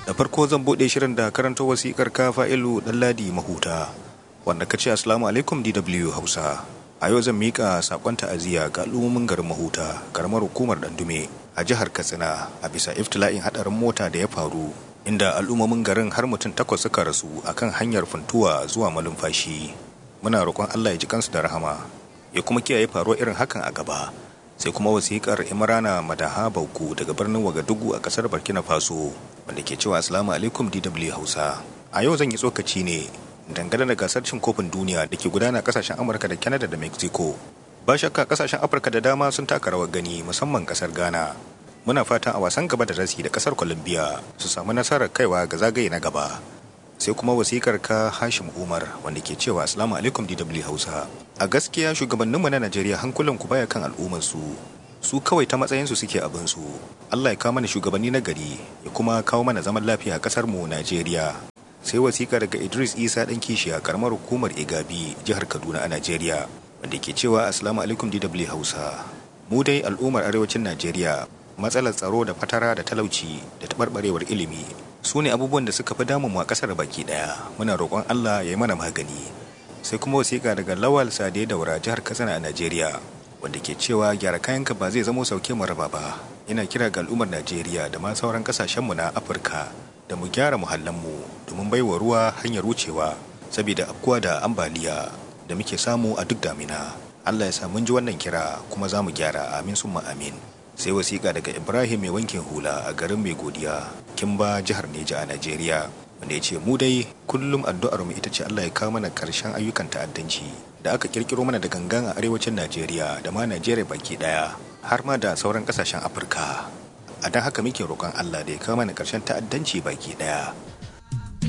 da farko zan bude shirin da karanta wasikar ka fa'ilu ɗanladi mahuta wanda ka ce assalamu alaikum dw hausa a yau zan mika sakon ta'aziyya ga al'ummomin garin mahuta karamar hukumar dandume a jihar katsina a bisa iftila'in hadarin mota da ya faru inda al'ummomin garin har mutum takwas suka rasu akan hanyar funtuwa zuwa malumfashi muna roƙon allah ya ji kansu da rahama ya kuma kiyaye faruwar irin hakan a gaba sai kuma wasikar imrana madaha bauku daga birnin wagadugu a kasar burkina faso wanda ke cewa assalamu alaikum dw hausa a yau zan yi tsokaci ne dangane da gasar cin kofin duniya da ke gudana kasashen amurka da canada da mexico ba shakka kasashen afirka da dama sun taka rawar gani musamman kasar ghana muna fatan a wasan gaba da rasi da kasar colombia su samu nasarar kaiwa ga zagaye na gaba sai kuma wasikar ka hashim umar wanda ke cewa assalamu alaikum dw hausa a gaskiya shugabanninmu na najeriya hankulan ku baya kan al'ummarsu su kawai ta matsayinsu suke abinsu allah ya kawo mana shugabanni na gari ya kuma kawo mana zaman lafiya a kasar mu najeriya sai wasiƙa daga idris isa ɗan kishi a karamar hukumar igabi jihar kaduna a najeriya wanda ke cewa assalamu alaikum dw hausa mu dai al'ummar arewacin najeriya matsalar tsaro da fatara da talauci da taɓarɓarewar ilimi su ne abubuwan da suka fi damun mu a ƙasar baki ɗaya muna roƙon allah ya yi mana magani sai kuma wasiƙa daga lawal sade daura jihar katsina a najeriya wanda ke cewa gyara kayanka ba zai zamo sauke mu raba ba yana kira ga al'ummar najeriya da ma sauran ƙasashenmu na afirka da mu gyara muhallanmu domin baiwa ruwa hanyar wucewa saboda afkuwa da ambaliya da muke samu a duk damina allah ya sa mun ji wannan kira kuma za mu gyara amin summa amin sai wasiƙa daga ibrahim mai wankin hula a garin mai godiya kimba jihar neja a najeriya wanda ya ce mu dai kullum addu'ar mu ita ce allah ya kawo mana karshen ayyukan ta'addanci da aka kirkiro mana da gangan a arewacin najeriya da ma najeriya baki daya har ma da sauran kasashen afirka a don haka muke roƙon allah da ya kawo mana karshen ta'addanci baki daya